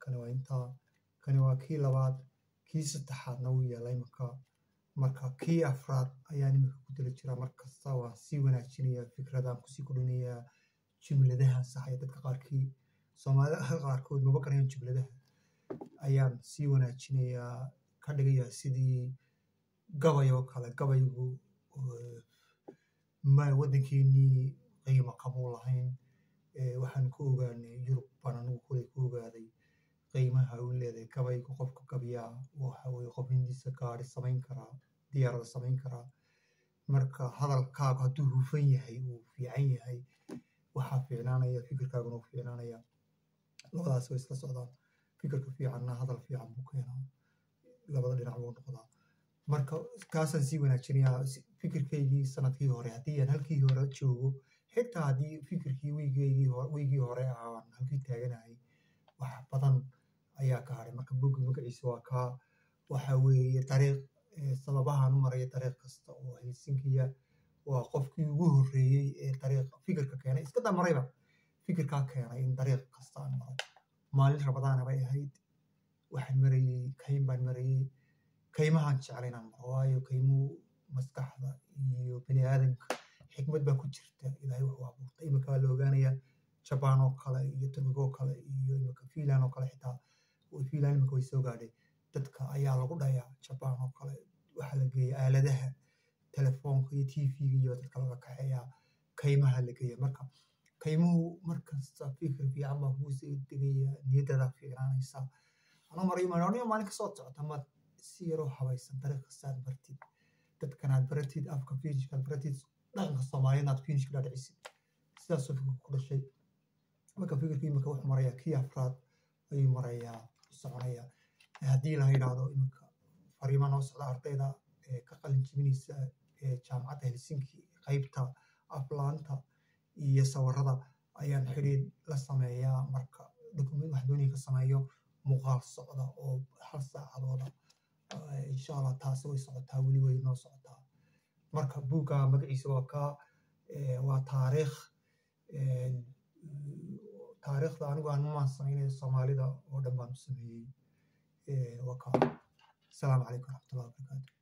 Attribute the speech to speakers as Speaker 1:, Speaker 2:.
Speaker 1: kani waa intaa kani waa kii labaad kii saddexaadna wuu yaallaa iminka marka kii afraad ayaan iminka ku dala jiraa markasta waan sii wanaajinayaa fikradaan kusii kordhinayaa jumladahan saxaya dadka qaarkii soomaalida qaarkood maba garanayaan jumladaha ayaan sii wanaajinayaa ka dhigayaa sidii gabay oo kale gabaygu ma waddankeenii qiimo kamuu lahayn waxaan ku ogaanay yurub baan anigu kuley ku ogaaday qiimaha uu leedahay gabaygu qofka gabyaa waxa weye qof hindiisa gaari samayn karaa diyaarada samayn karaa marka hadalkaagu hadduu hufan yahay uu fiican yahay waxaa fiicnaanaya fikirkaaguna uu fiicnaanaya labadaas way isla socdaan fikirka fiicanna hadal fiican buu keenaa labada dhinac buu noqdaa marka kaasaan sii wanaajinayaa fikirkaygii sanadkii hore haddii aan halkii hore joogo xitaa haddii fikirkii weygeygii weygii hore aan halkii taaganahay wax badan ayaa ka hadhay marka bogga magaciisa waa kaa waxa weeye dariiq sababahaan u maraya dariiq kasta oo helsinkiya waa qofkii ugu horreeyey ee dariiq fikirka keenay iska damarayba fikirkaa keenay in dariiq kasta aan maro maalin rabadaana bay ahayd waxaan marayey kayn baan marayey kaymahaan jeclay inaan maro waayo kaymuhu maskaxda iyo bani aadamka xikmad baa ku jirta ilaahay wuxuu abuurtay iminka waa la ogaanayaa jabaan oo kale iyo turkiga oo kale iyo iminka fiinland oo kale xitaa fiinland iminka way soo gaadhay dadka ayaa lagu dhayaa jabaan oo kale waxaa la geeya aaladaha telefoonka iyo tv-ga iyo dadka laga kaxeeyaa kaymaha la geeya marka kaymuhu markasta fikir fiican baa kuu soo degaya niyadadaa fiicnaanaysa anuu marayo maalin maalin kasoo socota maad si yaroo habaysan dariiq kastaad bartid dadkanaad baratid afka finishkaad baratid dhaqanka soomaaliyeed aad finishka dhaadhicisid sidaasoo fikirka ku dhashay marka fikirka iminka wuxuu marayaa kii afraad ayuu marayaa soconaya haddii la yidhaahdo iminka fariima noo socda ardayda ka qalin jibinaysa jaamacadda helsinki qaybta aflaanta iyo sawirada ayaan xidhiid la sameeyaa marka document wax doonaya ka sameeyo muuqaal socda oo hal saacadooda insha allah taasi way socotaa weli way noo socotaa marka buugga magaciisa waa kaa waa taariikh taariikhda anigu aan maan sameynay soomaalida oo dhan baan u sameeyey waa kaa asalaamu calaykum waraxmatullahi wabarakaatu